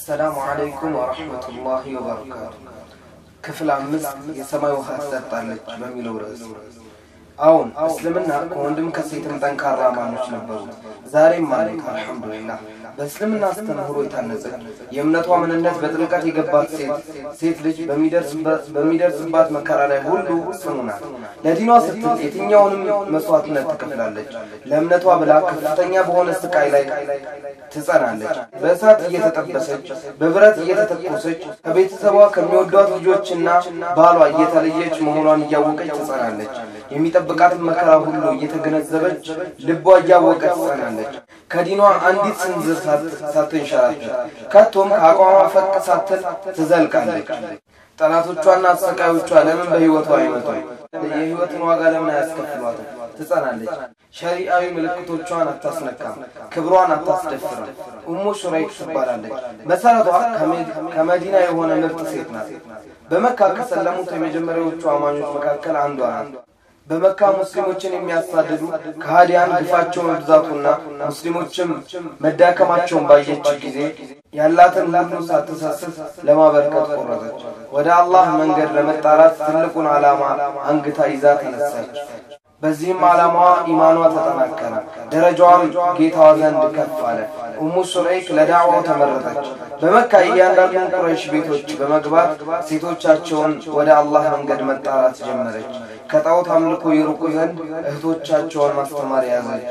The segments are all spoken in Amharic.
አሰላሙ አለይኩም ወረሕመቱላሂ ወበረካቱ። ክፍል አምስት የሰማይ ውሃ ትጠጣለች በሚለው ርዕስ አሁን እስልምና ከወንድም ከሴትም ጠንካራ አማኞች ነበሩት፣ ዛሬም አሉት። አልሐምዱሊላህ በእስልምና አስተምህሮ የታነጸች የእምነቷ ምንነት በጥልቀት የገባት ሴት ሴት ልጅ በሚደርስባት መከራ ላይ ሁሉ ጽኑ ናት። ለዲኗ ስትል የትኛውንም መስዋዕትነት ትከፍላለች። ለእምነቷ ብላ ከፍተኛ በሆነ ስቃይ ላይ ትጸናለች። በእሳት እየተጠበሰች በብረት እየተተኮሰች ከቤተሰቧ ከሚወዷት ልጆችና ባሏ እየተለየች መሆኗን እያወቀች ትጸናለች። የሚጠብቃትን መከራ ሁሉ እየተገነዘበች ልቧ እያወቀች ትጸናለች። ከዲኗ አንዲት ስንዝር ሳትንሸራተት ከቶም ከአቋሟ ፈቅ ሳትል ትዘልቃለች። ጠላቶቿና አሰቃዮቿ ለምን በሕይወቷ አይመጡም? የሕይወትን ዋጋ ለምን አያስከፍሏትም? ትጸናለች። ሸሪአዊ ምልክቶቿን አታስነካም፣ ክብሯን አታስደፍርም። ኡሙ ሹረይክ ትባላለች። መሰረቷ ከመዲና የሆነ ምርጥ ሴት ናት። በመካ ከሰለሙት የመጀመሪያዎቹ አማኞች መካከል አንዷ ናት። በመካ ሙስሊሞችን የሚያሳድዱ ከሃዲያን ግፋቸውን ብዛቱና ሙስሊሞችም መዳከማቸውን ባየች ጊዜ ያላትን ሁሉ ሳትሰስት ለማበርከት ቆረጠች። ወደ አላህ መንገድ ለመጣራት ትልቁን ዓላማ አንግታ ይዛ ተነሳች። በዚህም ዓላማዋ ኢማኗ ተጠናከረ፣ ደረጃዋም ጌታዋ ዘንድ ከፍ አለ። ኡሙ ሱረይክ ለዳዕዋው ተመረጠች። በመካ እያንዳንዱን ቁረይሽ ቤቶች በመግባት ሴቶቻቸውን ወደ አላህ መንገድ መጣራት ጀመረች። ከጣዖት አምልኮ ይርቁ ዘንድ እህቶቻቸውን ማስተማር ያዘች።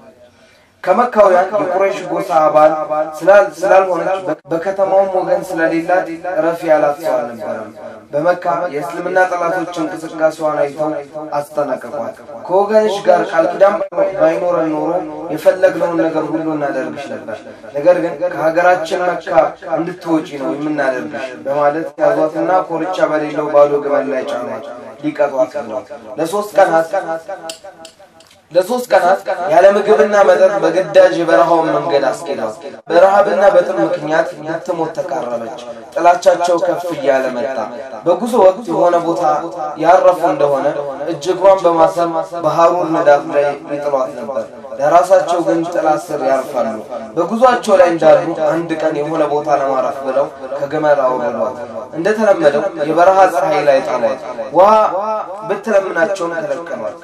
ከመካውያን የቁረይሽ ጎሳ አባል ስላልሆነች በከተማውም ወገን ስለሌላት ረፊ ያላት ሰው አልነበረም። በመካ የእስልምና ጠላቶች እንቅስቃሴዋን አይተው አስጠነቅቋል። ከወገንሽ ጋር ቃል ኪዳን ባይኖረን ኖሮ የፈለግነውን ነገር ሁሉ እናደርግሽ ነበር፣ ነገር ግን ከሀገራችን መካ እንድትወጪ ነው የምናደርግሽ በማለት ያዟትና ኮርቻ በሌለው ባዶ ግመል ላይ ጫኗት። ሊቀጧት ነው ለሶስት ቀናት ለሶስት ቀናት ያለ ምግብና መጠጥ በግዳጅ የበረሃውን መንገድ አስኬዷት። በረሃብና በጥም ምክንያት ልትሞት ተቃረበች። ጥላቻቸው ከፍ እያለ መጣ። በጉዞ ወቅት የሆነ ቦታ ያረፉ እንደሆነ እጅግሯን በማሰብ በሐሩር ንዳፍ ላይ ይጥሏት ነበር። ለራሳቸው ግን ጥላ ስር ያርፋሉ። በጉዟቸው ላይ እንዳሉ አንድ ቀን የሆነ ቦታ ለማረፍ ብለው ከግመል አውርዷት። እንደተለመደው የበረሃ ፀሐይ ላይ ጣሏት። ውሃ ብትለምናቸውም ከለከሏት።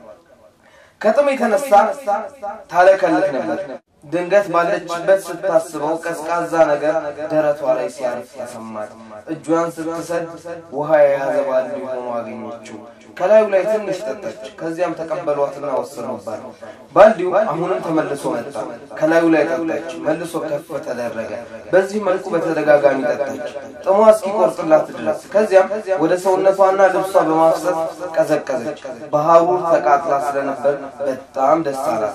ከጥም የተነሳ ታለከልክ ነበር። ድንገት ባለችበት ስታስበው ቀዝቃዛ ነገር ደረቷ ላይ ሲያርፍ ተሰማት። እጇን ስትሰድ ውሃ የያዘ ባልዲ ሆኖ አገኘችው። ከላዩ ላይ ትንሽ ጠጠች። ከዚያም ተቀበሏትና ወሰዱባት። ባልዲው አሁንም ተመልሶ መጣ። ከላዩ ላይ ጠጣች። መልሶ ከፍ ተደረገ። በዚህ መልኩ በተደጋጋሚ ጠጣች፣ ጥሟ እስኪቆርጥላት ድረስ። ከዚያም ወደ ሰውነቷና ልብሷ በማፍሰስ ቀዘቀዘች። በሐሩር ተቃጥላ ስለነበር በጣም ደስ አላት።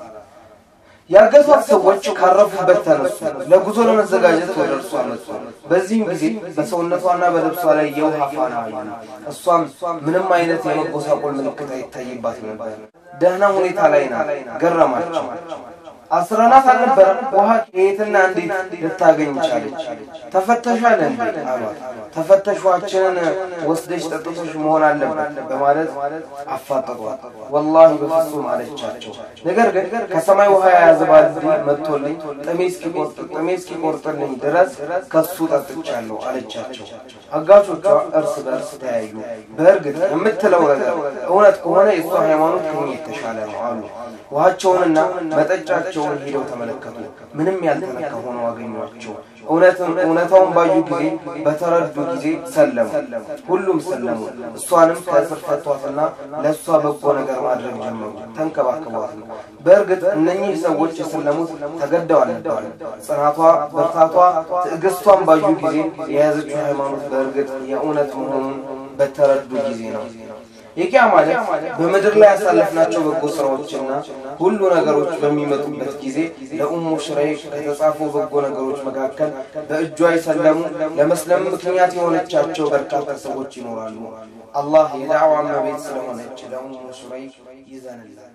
ያገቷት ሰዎች ካረፉበት ተነሱ። ለጉዞ ለመዘጋጀት ወደ እርሷ መጡ። በዚህም ጊዜ በሰውነቷና በልብሷ ላይ የውሃ ፋና አዩ። እሷም ምንም አይነት የመጎሳቆል ምልክት አይታይባት ነበር። ደህና ሁኔታ ላይ ናት። ገረማቸው። አስረናት አልነበረም? ውሃ ከየትና እንዴት ልታገኝ ቻለች? ተፈተሻል እንዴ አሏት። ተፈተሿችንን ወስደሽ ጠጥቶሽ መሆን አለበት በማለት አፋጠጧት። ወላሂ በፍጹም አለቻቸው። ነገር ግን ከሰማይ ውሃ የያዘ ባልዲ መጥቶልኝ ጥሜ እስኪቆርጥልኝ ድረስ ከሱ ጠጥቻለሁ አለቻቸው። አጋቾቿ እርስ በእርስ ተያዩ። በእርግጥ የምትለው ነገር እውነት ከሆነ የእሷ ሃይማኖት ከኛ የተሻለ ነው አሉ። ውሃቸውንና መጠጫቸውን ሄደው ተመለከቱ። ምንም ያልተነካ ሆነው አገኟቸው። እውነታውን ባዩ ጊዜ በተረዱ ጊዜ ሰለሙ። ሁሉም ሰለሙ። እሷንም ከእስር ፈቷትና ለእሷ በጎ ነገር ማድረግ ጀመሩ። ተንከባከቧት ነው። በእርግጥ እነኚህ ሰዎች የሰለሙት ተገደው አልነበረም። ጽናቷ፣ ብርታቷ፣ ትዕግስቷን ባዩ ጊዜ የያዘችው ሃይማኖት በእርግጥ የእውነት መሆኑን በተረዱ ጊዜ ነው። የቂያ ማለት በምድር ላይ ያሳለፍናቸው በጎ ስራዎችና ሁሉ ነገሮች በሚመጡበት ጊዜ ለኡሙ ሹረይክ ከተጻፉ በጎ ነገሮች መካከል በእጇ የሰለሙ ለመስለም ምክንያት የሆነቻቸው በርካታ ሰዎች ይኖራሉ። አላህ የዳዕዋ እመቤት ስለሆነች ለኡሙ ሹረይክ ይዘንላል።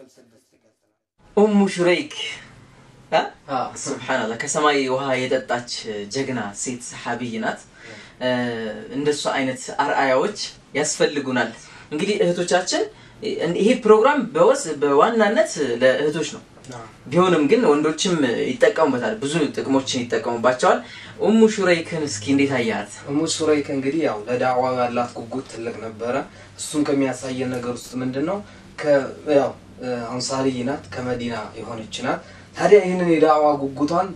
ኡሙ ሹረይክ ስብሓንላህ ከሰማይ ውሃ የጠጣች ጀግና ሴት ሰሓቢይ ናት። እንደሱ አይነት አርአያዎች ያስፈልጉናል። እንግዲህ እህቶቻችን ይሄ ፕሮግራም በወስ በዋናነት ለእህቶች ነው ቢሆንም ግን ወንዶችም ይጠቀሙበታል፣ ብዙ ጥቅሞችን ይጠቀሙባቸዋል። ኡሙ ሹረይክን እስኪ እንዴት አያት? እሙ ሹረይክ እንግዲህ ያው ለዳዕዋ ያላት ጉጉት ትልቅ ነበረ። እሱን ከሚያሳየን ነገር ውስጥ ምንድን ነው ያው አንሳሪይ ናት፣ ከመዲና የሆነች ናት። ታዲያ ይህንን የዳዕዋ ጉጉቷን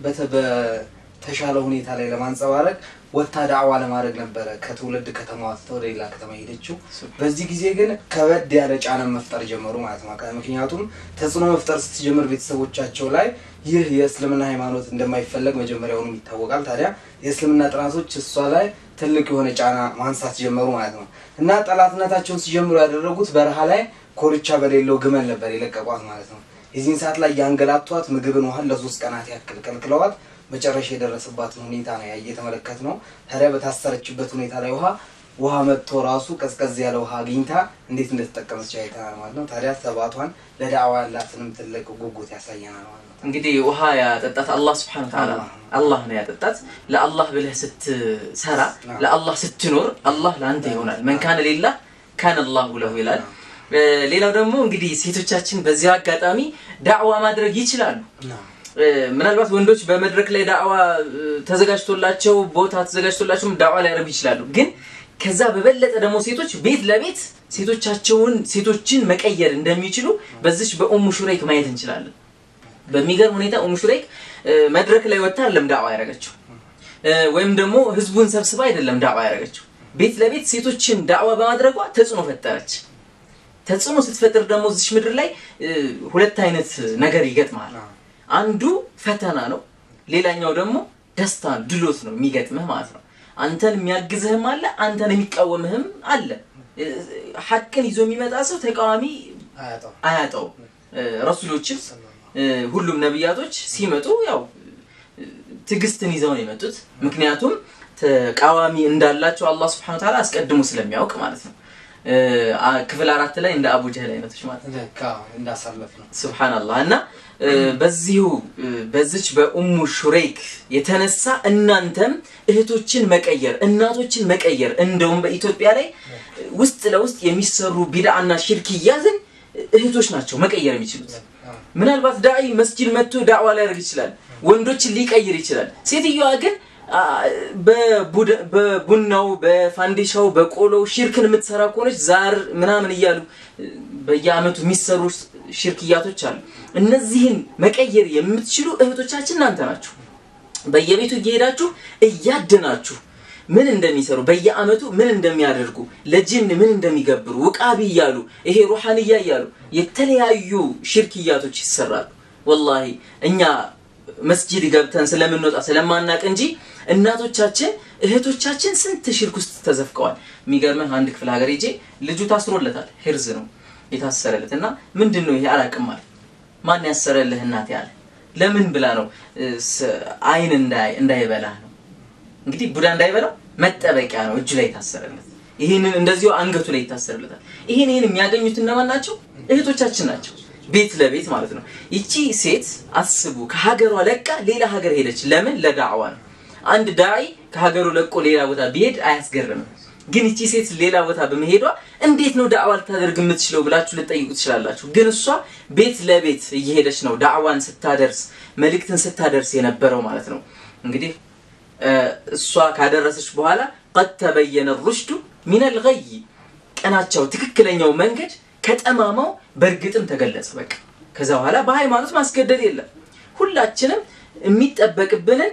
በተሻለ ሁኔታ ላይ ለማንጸባረቅ ወታ ዳዕዋ ለማድረግ ነበረ ከትውልድ ከተማዋ ወደ ሌላ ከተማ ሄደችው። በዚህ ጊዜ ግን ከበድ ያለ ጫና መፍጠር ጀመሩ ማለት ነው። ምክንያቱም ተጽዕኖ መፍጠር ስትጀምር ቤተሰቦቻቸው ላይ ይህ የእስልምና ሃይማኖት እንደማይፈለግ መጀመሪያውንም ይታወቃል። ታዲያ የእስልምና ጥናቶች እሷ ላይ ትልቅ የሆነ ጫና ማንሳት ጀመሩ ማለት ነው እና ጠላትነታቸውን ሲጀምሩ ያደረጉት በረሃ ላይ ኮርቻ በሌለው ግመል ነበር የለቀቋት ማለት ነው። የዚህን ሰዓት ላይ ያንገላቷት ምግብን ውሃን ለሶስት ቀናት ያክል ከልክለዋት መጨረሻ የደረሰባትን ሁኔታ ነው እየተመለከት ነው። ታዲያ በታሰረችበት ሁኔታ ላይ ውሃ ውሃ መጥቶ ራሱ ቀዝቀዝ ያለ ውሃ አግኝታ እንዴት እንደተጠቀመች አይተናል ማለት ነው። ታዲያ ሰባቷን ለዳዕዋ ያላትንም ትልቅ ጉጉት ያሳየናል ማለት ነው። እንግዲህ ውሃ ያጠጣት አላህ ስብሐነ ወተዓላ አላህ ነው ያጠጣት። ለአላህ ብለህ ስትሰራ፣ ለአላህ ስትኖር አላህ ለአንተ ይሆናል። መን ካነ ሊላህ ካነ አላሁ ለሁ ይላል። ሌላው ደግሞ እንግዲህ ሴቶቻችን በዚያው አጋጣሚ ዳዕዋ ማድረግ ይችላሉ። ምናልባት ወንዶች በመድረክ ላይ ዳዕዋ ተዘጋጅቶላቸው ቦታ ተዘጋጅቶላቸውም ዳዕዋ ሊያደርጉ ይችላሉ። ግን ከዛ በበለጠ ደግሞ ሴቶች ቤት ለቤት ሴቶቻቸውን ሴቶችን መቀየር እንደሚችሉ በዚች በኡሙ ሹረይክ ማየት እንችላለን። በሚገርም ሁኔታ ኡሙ ሹረይክ መድረክ ላይ ወጥታ አይደለም ዳዕዋ ያደረገችው፣ ወይም ደግሞ ህዝቡን ሰብስባ አይደለም ዳዕዋ ያደረገችው። ቤት ለቤት ሴቶችን ዳዕዋ በማድረጓ ተጽዕኖ ፈጠረች። ተጽዕኖ ስትፈጥር ደግሞ እዚች ምድር ላይ ሁለት አይነት ነገር ይገጥማል። አንዱ ፈተና ነው፣ ሌላኛው ደግሞ ደስታ ድሎት ነው የሚገጥምህ ማለት ነው። አንተን የሚያግዝህም አለ፣ አንተን የሚቃወምህም አለ። ሐቅን ይዞ የሚመጣ ሰው ተቃዋሚ አያጣውም። ረሱሎችም ሁሉም ነቢያቶች ሲመጡ ያው ትዕግስትን ይዘው ነው የመጡት። ምክንያቱም ተቃዋሚ እንዳላቸው አላህ ስብሐነ ወተዓላ አስቀድሞ ስለሚያውቅ ማለት ነው። ክፍል አራት ላይ እንደ አቡ ጀህል አይነቶች ማለት ነው እንዳሳለፍ ነው። ሱብሃንአላህ እና በዚሁ በዚች በኡሙ ሹረይክ የተነሳ እናንተም እህቶችን መቀየር እናቶችን መቀየር እንደውም በኢትዮጵያ ላይ ውስጥ ለውስጥ የሚሰሩ ቢድዓና ሽርክያዝን እህቶች ናቸው መቀየር የሚችሉት። ምናልባት ዳዒ መስጂድ መጥቶ ዳዕዋ ሊያደርግ ይችላል፣ ወንዶችን ሊቀይር ይችላል። ሴትዮዋ ግን በቡናው በፋንዲሻው በቆሎው ሽርክን የምትሰራ ከሆነች ዛር ምናምን እያሉ በየአመቱ የሚሰሩ ሽርክያቶች አሉ። እነዚህን መቀየር የምትችሉ እህቶቻችን እናንተ ናችሁ። በየቤቱ እየሄዳችሁ እያደናችሁ ምን እንደሚሰሩ በየአመቱ ምን እንደሚያደርጉ ለጅን ምን እንደሚገብሩ ውቃቢ እያሉ ይሄ ሩሐንያ እያሉ የተለያዩ ሽርክያቶች ይሰራሉ። ወላሂ እኛ መስጂድ ገብተን ስለምንወጣ ስለማናቅ እንጂ እናቶቻችን እህቶቻችን ስንት ሽርክ ውስጥ ተዘፍቀዋል። የሚገርምህ አንድ ክፍለ ሀገር ሄጄ ልጁ ታስሮለታል። ሂርዝ ነው የታሰረለት እና ምንድን ነው ይሄ አላቅም አለ። ማን ያሰረልህ እናቴ አለ። ለምን ብላ ነው አይን እንዳይበላህ ነው እንግዲህ ቡዳ እንዳይበላው መጠበቂያ ነው እጁ ላይ የታሰረለት። ይህንን እንደዚሁ አንገቱ ላይ ይታሰርለታል። ይህን ይህን የሚያገኙት እነማን ናቸው? እህቶቻችን ናቸው። ቤት ለቤት ማለት ነው። ይቺ ሴት አስቡ፣ ከሀገሯ ለቃ ሌላ ሀገር ሄደች። ለምን? ለዳዕዋ ነው። አንድ ዳዒ ከሀገሩ ለቆ ሌላ ቦታ ቢሄድ አያስገርምም። ግን ይቺ ሴት ሌላ ቦታ በመሄዷ እንዴት ነው ዳዕዋ ልታደርግ የምትችለው ብላችሁ ልጠይቁ ትችላላችሁ። ግን እሷ ቤት ለቤት እየሄደች ነው ዳዕዋን ስታደርስ መልእክትን ስታደርስ የነበረው ማለት ነው። እንግዲህ እሷ ካደረሰች በኋላ ቀድ ተበየነ ሩሽዱ ሚነል ገይ ቀናቸው ትክክለኛው መንገድ ከጠማማው በእርግጥም ተገለጸ። በቃ ከዛ በኋላ በሃይማኖት ማስገደድ የለም። ሁላችንም የሚጠበቅብንን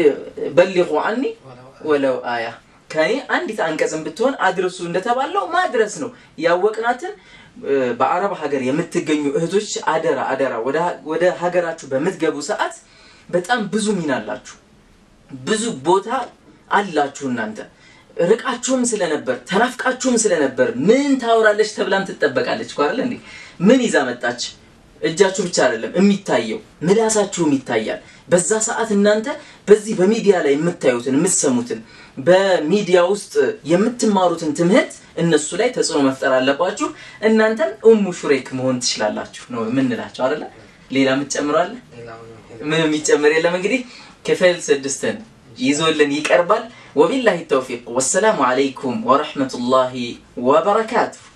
በሊቁ አኒ ወለው አያ ከኔ አንዲት አንቀጽን ብትሆን አድርሱ እንደተባለው ማድረስ ነው። ያወቅናትን በአረብ ሀገር የምትገኙ እህቶች አደራ አደራ ወደ ሀገራችሁ በምትገቡ ሰዓት በጣም ብዙ ሚና አላችሁ፣ ብዙ ቦታ አላችሁ እናንተ ርቃችሁም ስለነበር ተናፍቃችሁም ስለነበር ምን ታወራለች ተብላም ትጠበቃለች እኮ አይደል እንዴ? ምን ይዛ መጣች? እጃችሁ ብቻ አይደለም የሚታየው ምላሳችሁም ይታያል። በዛ ሰዓት እናንተ በዚህ በሚዲያ ላይ የምታዩትን የምትሰሙትን በሚዲያ ውስጥ የምትማሩትን ትምህርት እነሱ ላይ ተጽዕኖ መፍጠር አለባችሁ። እናንተም ኡሙ ሹሬክ መሆን ትችላላችሁ ነው የምንላቸው አይደለ? ሌላ የምትጨምራለ? ምንም የሚጨምር የለም። እንግዲህ ክፍል ስድስትን ይዞልን ይቀርባል። ወቢላሂ ተውፊቅ ወሰላሙ አለይኩም ወረሕመቱላሂ ወበረካቱሁ።